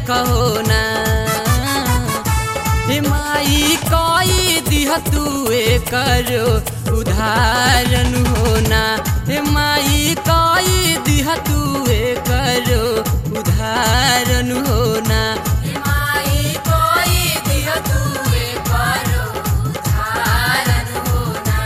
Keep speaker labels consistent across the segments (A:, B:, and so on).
A: देखो ना हे माई कई दिह तू करो उदाहरण होना हे माई कई दिह तू करो उदाहरण होना
B: माई कोई दिह तुए करो उधारन होना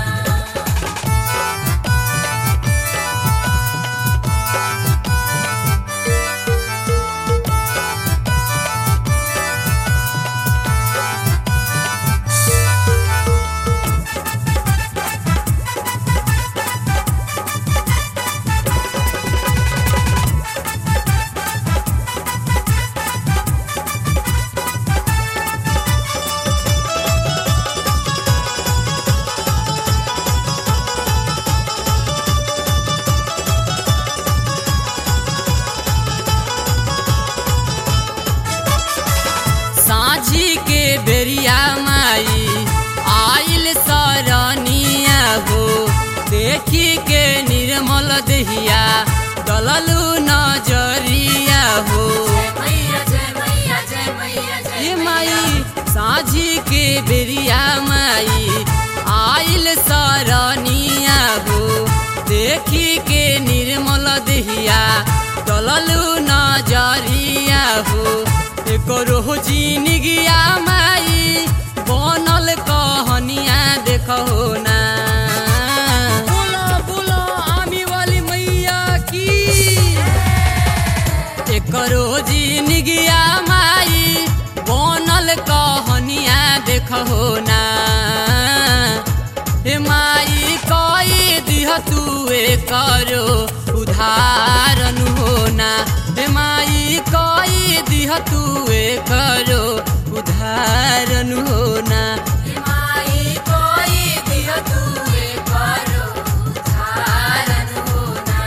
A: साझी के बेरिया माई आइल सरनिया हो देखी के निर्मल दहिया दललू नजरिया हो
B: जय मैया जय मैया जय मैया जय
A: ये माई साझी के बेरिया माई आइल सरनिया हो देखी के निर्मल दहिया दललू नजरिया हो करो जिनगिया माई बनल कहनिया देखो ना बोलो बोलो आमी वाली मैया की एकरो जिनगिया माई बनल कहनिया देखो ना हे माई कई दिह तू करो उदाहरण होना हे माई कई दिह तू करो उदाहरण होना
B: माई कोई दिह तुए करो उधारन होना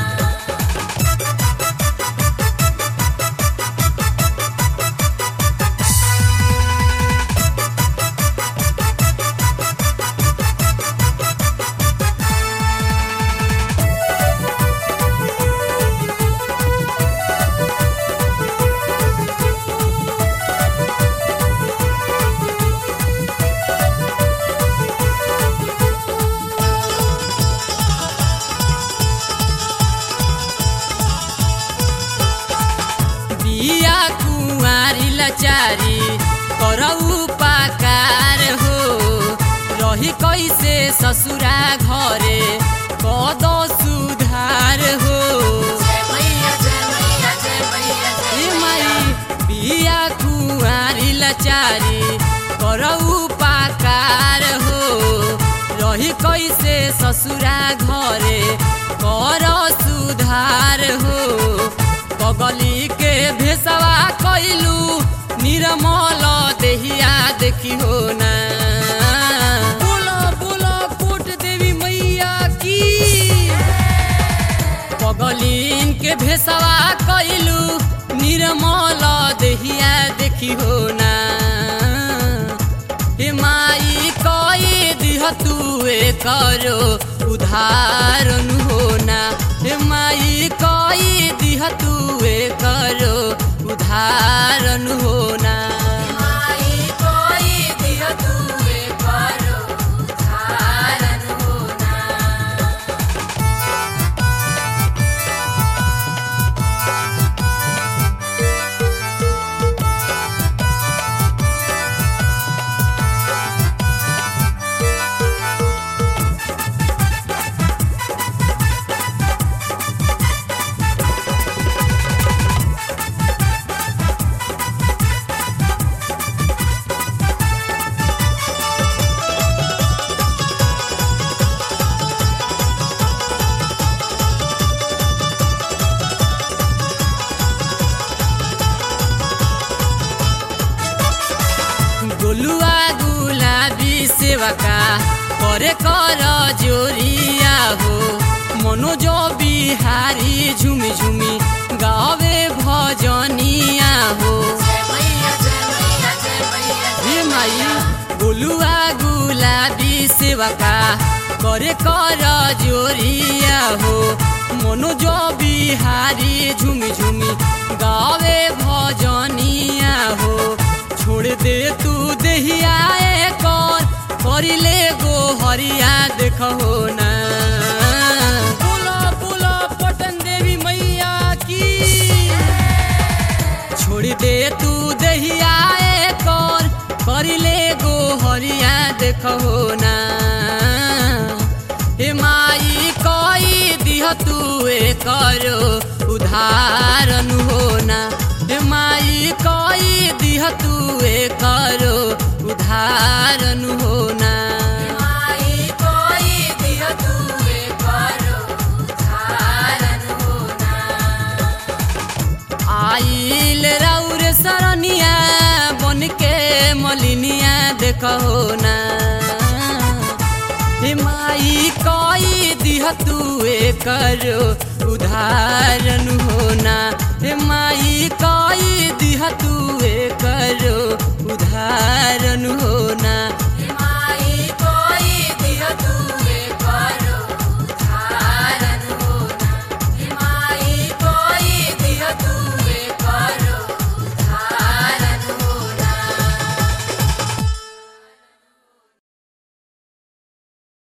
A: बिया कुंवारी लचारी करऊ पाकार हो रही कैसे ससुरा घरे कद सुधार हो
B: जय मैया जय मैया जय मैया
A: हे
B: जय
A: माई बिया कुंवारी लचारी करऊ पाकार हो रही कैसे ससुरा घरे कर सुधार हो पगली के भेसवा कैलू निर्मल देहिया देखी हो ना बोलो बोलो कोट देवी मैया की पगलीन के भेसवा कैलू निर्मल देहिया देखी हो ना हे माई कई दिह तू करो उदाहरण होना हे माई कई दिह तू करो उदाहरण होना
B: माई कोई दिह तुए करो उधारन होना
A: गोलुआ गुलाबी सेवका करे कर जोरिया हो मनोज बिहारी झुमी झुमी गावे भजनिया हो
B: जय मैया जय मैया जय मैया
A: हे माई गोलुआ गुलाबी सेवका करे कर जोरिया हो मनोज बिहारी झुमी झुमी गावे भजन जोरिया देखो ना बोलो बोलो पटन देवी मैया की छोड़ दे तू दहिया कर करिले गो हरिया देखो ना हे माई कई दिह तू करो उधारन होना हे माई कई दिह तू करो उधारन होना
B: माई कोई दिह तुए करो धारन होना
A: आइल राउर सरनिया बन के मलिनिया देखो ना हे माई कई दिह तू करो उधारन